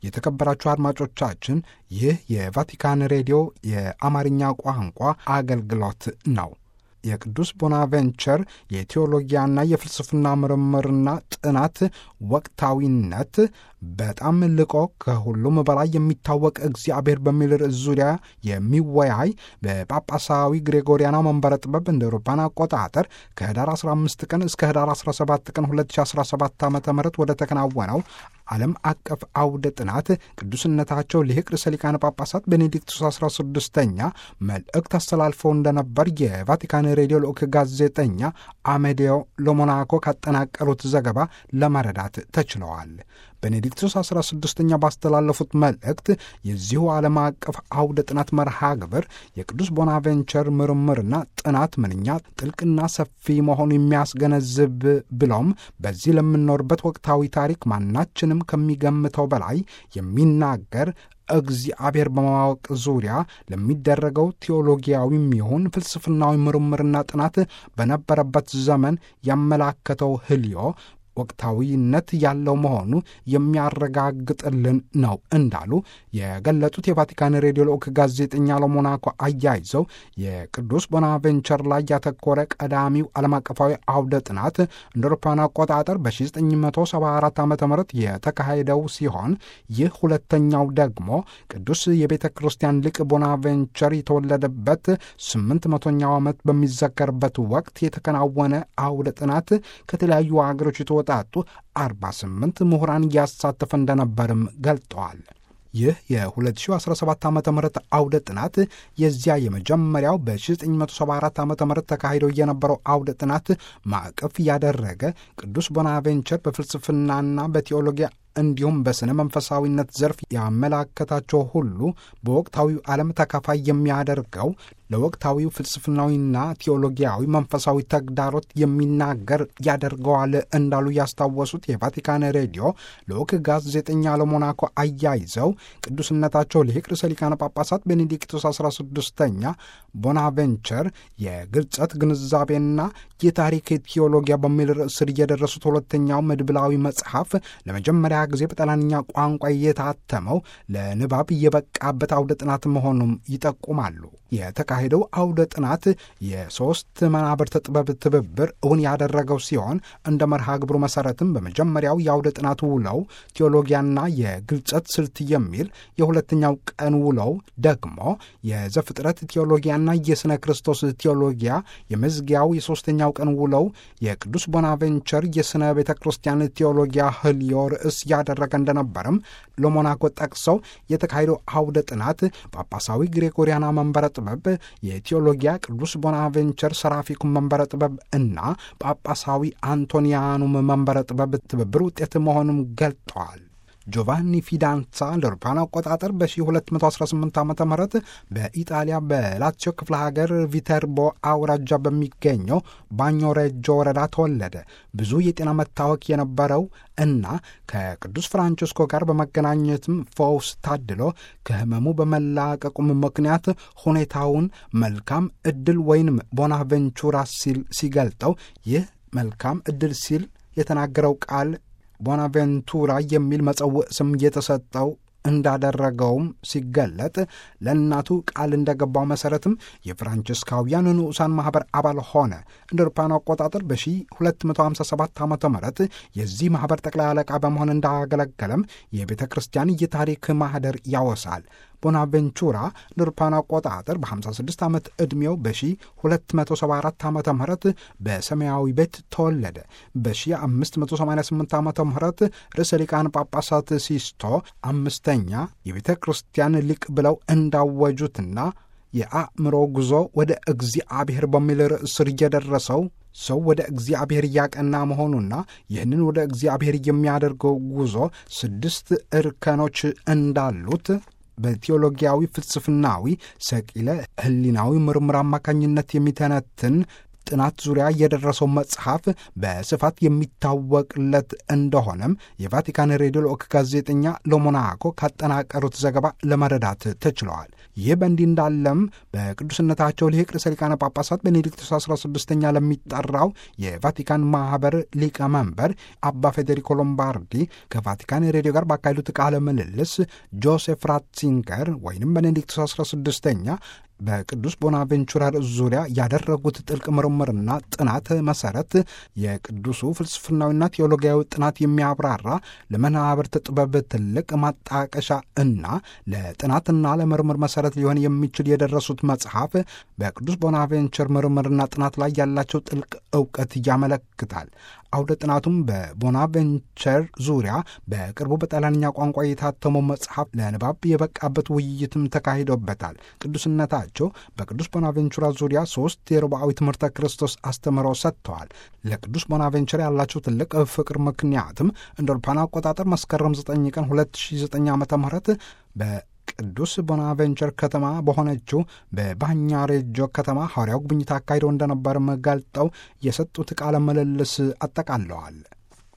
የተከበራችሁ አድማጮቻችን ይህ የቫቲካን ሬዲዮ የአማርኛ ቋንቋ አገልግሎት ነው። የቅዱስ ቦናቬንቸር የቴዎሎጊያና የፍልስፍና ምርምርና ጥናት ወቅታዊነት በጣም ልቆ ከሁሉም በላይ የሚታወቅ እግዚአብሔር በሚል ርዕስ ዙሪያ የሚወያይ በጳጳሳዊ ግሬጎሪያና መንበረ ጥበብ እንደ አውሮፓውያን አቆጣጠር ከህዳር 15 ቀን እስከ ህዳር 17 ቀን 2017 ዓ ም ወደ ተከናወነው ዓለም አቀፍ አውደ ጥናት ቅዱስነታቸው ሊቅ ርዕሰ ሊቃነ ጳጳሳት ቤኔዲክቱስ 16ኛ መልእክት አስተላልፈው እንደነበር የቫቲካን ሬዲዮ ልዑክ ጋዜጠኛ አሜዴዮ ሎሞናኮ ካጠናቀሩት ዘገባ ለመረዳት ተችለዋል። ቤኔዲክቱስ 16ኛ ባስተላለፉት መልእክት የዚሁ ዓለም አቀፍ አውደ ጥናት መርሃ ግብር የቅዱስ ቦናቬንቸር ምርምርና ጥናት ምንኛ ጥልቅና ሰፊ መሆኑ የሚያስገነዝብ ብለውም በዚህ ለምንኖርበት ወቅታዊ ታሪክ ማናችንም ከሚገምተው በላይ የሚናገር እግዚአብሔር በማወቅ ዙሪያ ለሚደረገው ቴዎሎጊያዊም ይሁን ፍልስፍናዊ ምርምርና ጥናት በነበረበት ዘመን ያመላከተው ህልዮ ወቅታዊነት ያለው መሆኑ የሚያረጋግጥልን ነው እንዳሉ የገለጡት የቫቲካን ሬዲዮ ልዑክ ጋዜጠኛ ለሞናኮ አያይዘው የቅዱስ ቦናቬንቸር ላይ ያተኮረ ቀዳሚው ዓለም አቀፋዊ አውደ ጥናት እንደ አውሮፓውያን አቆጣጠር በ1974 ዓ ም የተካሄደው ሲሆን ይህ ሁለተኛው ደግሞ ቅዱስ የቤተ ክርስቲያን ሊቅ ቦናቬንቸር የተወለደበት ስምንት መቶኛው ዓመት በሚዘከርበት ወቅት የተከናወነ አውደ ጥናት ከተለያዩ ሀገሮች የተወጣጡ 48 ምሁራን እያሳተፈ እንደነበርም ገልጠዋል። ይህ የ2017 ዓ ም አውደ ጥናት የዚያ የመጀመሪያው በ1974 ዓ ም ተካሂዶ የነበረው አውደ ጥናት ማዕቀፍ ያደረገ ቅዱስ ቦናቬንቸር በፍልስፍናና በቴዎሎጊያ እንዲሁም በሥነ መንፈሳዊነት ዘርፍ ያመላከታቸው ሁሉ በወቅታዊው ዓለም ተካፋይ የሚያደርገው ለወቅታዊው ፍልስፍናዊና ቴዎሎጊያዊ መንፈሳዊ ተግዳሮት የሚናገር ያደርገዋል እንዳሉ ያስታወሱት የቫቲካን ሬዲዮ ልዑክ ጋዜጠኛ ለሞናኮ አያይዘው ቅዱስነታቸው ሊቅ ርዕሰ ሊቃነ ጳጳሳት ቤኔዲክቶስ 16ኛ ቦናቬንቸር የግልጸት ግንዛቤና የታሪክ ቴዎሎጊያ በሚል ርዕስ ስር የደረሱት ሁለተኛው መድብላዊ መጽሐፍ ለመጀመሪያ ጊዜ በጣሊያንኛ ቋንቋ የታተመው ለንባብ የበቃበት አውደ ጥናት መሆኑም ይጠቁማሉ። የተካሄደው አውደ ጥናት የሦስት መናብርተ ጥበብ ትብብር እውን ያደረገው ሲሆን እንደ መርሃ ግብሩ መሠረትም በመጀመሪያው የአውደ ጥናት ውለው ቴዎሎጊያና የግልጸት ስልት የሚል የሁለተኛው ቀን ውለው ደግሞ የዘፍጥረት ቴዎሎጊያና የሥነ ክርስቶስ ቴዎሎጊያ የመዝጊያው የሦስተኛው ቀን ውለው የቅዱስ ቦናቬንቸር የሥነ ቤተ ክርስቲያን ቴዎሎጊያ ህልዮ ርዕስ ያደረገ እንደነበርም ለሞናኮ ጠቅሰው የተካሄደው አውደ ጥናት ጳጳሳዊ ግሬጎሪያና መንበረ ጥበብ የቴዎሎጊያ ቅዱስ ቦናቬንቸር ሰራፊኩም መንበረ ጥበብ እና ጳጳሳዊ አንቶኒያኑም መንበረ ጥበብ ትብብር ውጤት መሆኑም ገልጠዋል። ጆቫኒ ፊዳንሳ እንደ አውሮፓውያን አቆጣጠር በ1218 ዓ ም በኢጣሊያ በላዚዮ ክፍለ ሀገር ቪተርቦ አውራጃ በሚገኘው ባኞ ሬጆ ወረዳ ተወለደ። ብዙ የጤና መታወክ የነበረው እና ከቅዱስ ፍራንቺስኮ ጋር በመገናኘትም ፈውስ ታድሎ ከህመሙ በመላቀቁም ምክንያት ሁኔታውን መልካም እድል ወይንም ቦናቬንቹራ ሲል ሲገልጠው ይህ መልካም እድል ሲል የተናገረው ቃል ቦናቬንቱራ የሚል መጸውዕ ስም የተሰጠው እንዳደረገውም ሲገለጥ ለእናቱ ቃል እንደገባው መሠረትም የፍራንቺስካውያን ንዑሳን ማኅበር አባል ሆነ። እንደ አውሮፓውያን አቆጣጠር በ1257 ዓ ም የዚህ ማኅበር ጠቅላይ አለቃ በመሆን እንዳገለገለም የቤተ ክርስቲያን የታሪክ ማኅደር ያወሳል። ቦናቬንቹራ እንደ አውሮፓውያን አቆጣጠር በ56 ዓመት ዕድሜው በ1274 ዓ ም በሰማያዊ ቤት ተወለደ። በ1588 ዓ ም ርዕሰ ሊቃነ ጳጳሳት ሲስቶ አምስተኛ የቤተ ክርስቲያን ሊቅ ብለው እንዳወጁትና የአእምሮ ጉዞ ወደ እግዚአብሔር በሚል ርዕስ ስር እየደረሰው ሰው ወደ እግዚአብሔር እያቀና መሆኑና ይህንን ወደ እግዚአብሔር የሚያደርገው ጉዞ ስድስት እርከኖች እንዳሉት በቴዎሎጊያዊ ፍልስፍናዊ ሰቂለ ሕሊናዊ ምርምር አማካኝነት የሚተነትን ጥናት ዙሪያ የደረሰው መጽሐፍ በስፋት የሚታወቅለት እንደሆነም የቫቲካን ሬዲዮ ልዑክ ጋዜጠኛ ለሞናኮ ካጠናቀሩት ዘገባ ለመረዳት ተችለዋል። ይህ በእንዲህ እንዳለም በቅዱስነታቸው ሊቅ ርዕሰ ሊቃነ ጳጳሳት ቤኔዲክቶስ 16ኛ ለሚጠራው የቫቲካን ማህበር ሊቀመንበር አባ ፌዴሪኮ ሎምባርዲ ከቫቲካን ሬዲዮ ጋር ባካሄዱት ቃለ ምልልስ ጆሴፍ ራትሲንገር ወይም ቤኔዲክቶስ 16ኛ በቅዱስ ቦናቬንቹራ ርዕስ ዙሪያ ያደረጉት ጥልቅ ምርምርና ጥናት መሰረት የቅዱሱ ፍልስፍናዊና ቴዎሎጊያዊ ጥናት የሚያብራራ ለመናብርት ጥበብ ትልቅ ማጣቀሻ እና ለጥናትና ለምርምር መሰረት ሊሆን የሚችል የደረሱት መጽሐፍ በቅዱስ ቦናቬንቸር ምርምርና ጥናት ላይ ያላቸው ጥልቅ እውቀት ያመለክታል። አውደ ጥናቱም በቦናቬንቸር ዙሪያ በቅርቡ በጣሊያንኛ ቋንቋ የታተመው መጽሐፍ ለንባብ የበቃበት ውይይትም ተካሂዶበታል። ቅዱስነታቸው በቅዱስ ቦናቬንቹራ ዙሪያ ሶስት የርብዓዊ ትምህርተ ክርስቶስ አስተምህረው ሰጥተዋል። ለቅዱስ ቦናቬንቸር ያላቸው ትልቅ ፍቅር ምክንያትም እንደ አውሮፓውያን አቆጣጠር መስከረም 9 ቀን 2009 ዓ ም ቅዱስ ቦናቬንቸር ከተማ በሆነችው በባኛሬጆ ከተማ ሐዋርያው ጉብኝት አካሂደው እንደነበርም ገልጠው የሰጡት ቃለ ምልልስ አጠቃለዋል።